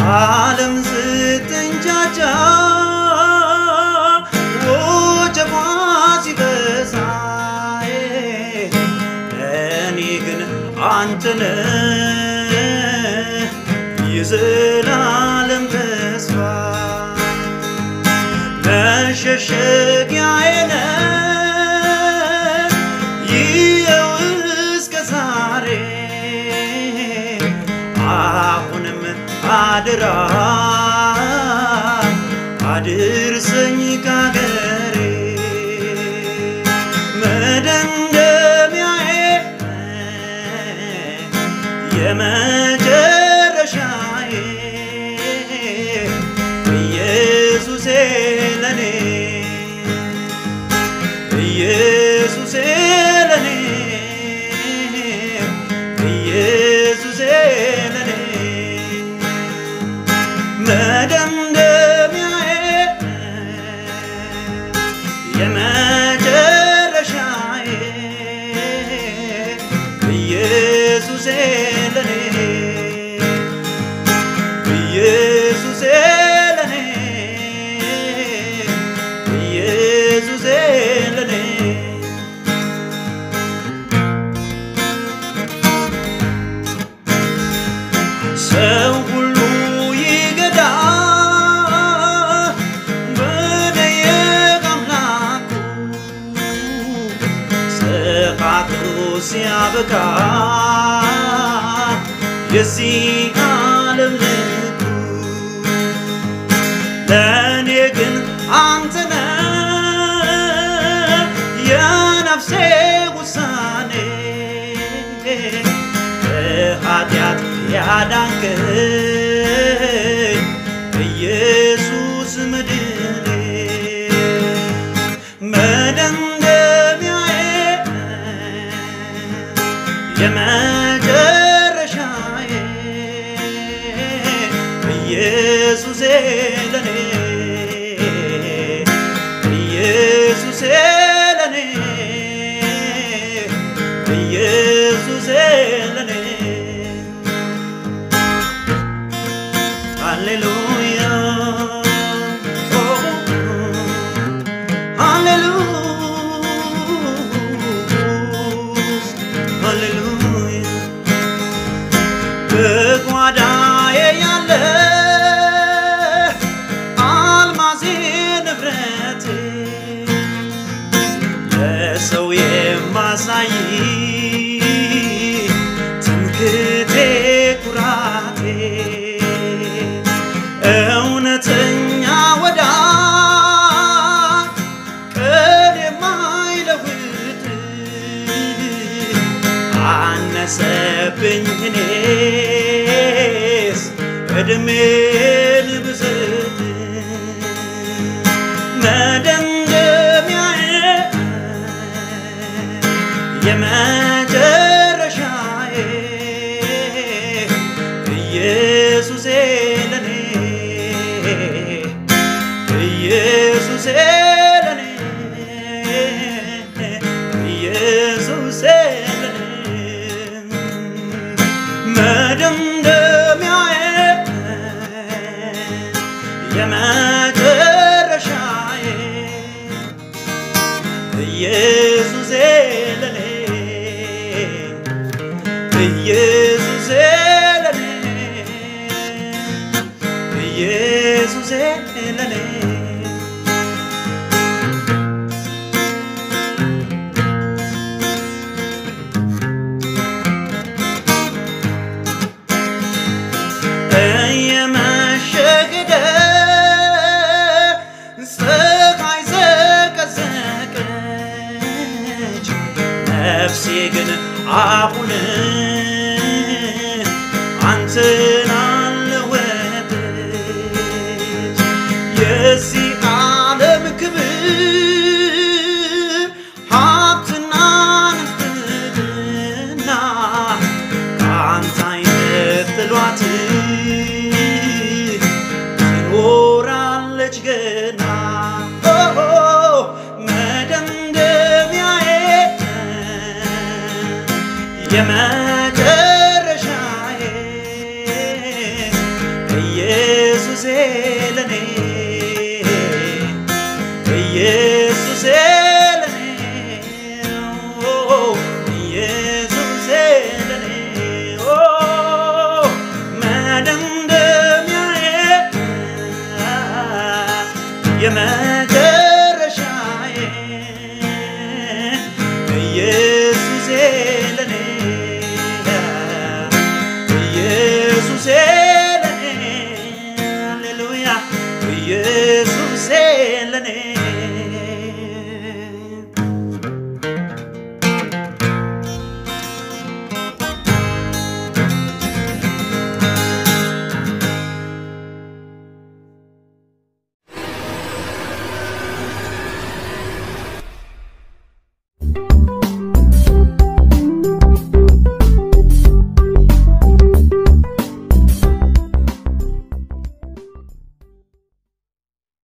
ዓለም ስትንጫጫ ወጀቧ ሲበዛ እኔ ግን አንተነ የዘላለም ተስፋ መሸሸጊያዬ ነህ ይኸው እስከ ዛሬ አሁንም አድራ አድርሰኝ ካገሬ መደምደሚያዬ የመጨረሻዬ ኢየሱሴ ለኔ ኢየሱሴ ለኔ ኢየሱሴ ለኔ መደምደሚያዬ የመጨረሻዬ ኢየሱሴ ለኔ ኢየሱሴ ለኔ ኢየሱሴ ለኔ ሰው ሁሉ ይገዳ በደየቅ አምላኩ ስቃቱ ሲያበቃ የዚህ ዓለም ልኩ ለእኔ ግን አንተነ የነፍሴ ውሳኔ ከኃጢአት ያዳንከኝ ኢየሱስ መድኔ መደምደሚያዬ የመጨረሻዬ ኢየሱሴ ለኔ ኢየሱሴ ለኔ ኢየሱሴ ለኔ ሃሌሉያ ኦ ሃሌሉያ በጓዳዬ ያለ አልማዜ ንብረቴ ለሰው የማሳይ ትምክቴ ኩራቴ እውነተኛ ወዳጅ ቀን የማይለውጥ አነሰብኝ እኔስ እድሜን ብስት መደምደሚያዬ የመጨረሻዬ ኢየሱሴ ለኔ ኢየሱሴ ለኔ ኢየሱሴ ለኔ መደምደሚያዬ የመጨረሻዬ ኢየሱሴ ለኔ ኢየሱሴ ለኔ ኢየሱሴ ለኔ እየመሸገደ ፀሐይ ዘቀዘቀች ነፍሴ ግን አሁን አንተን አለወጠች የዚህ ዓለም ክብር ሀብትና ንፍቅና ከአንተ አይነት ጥሏት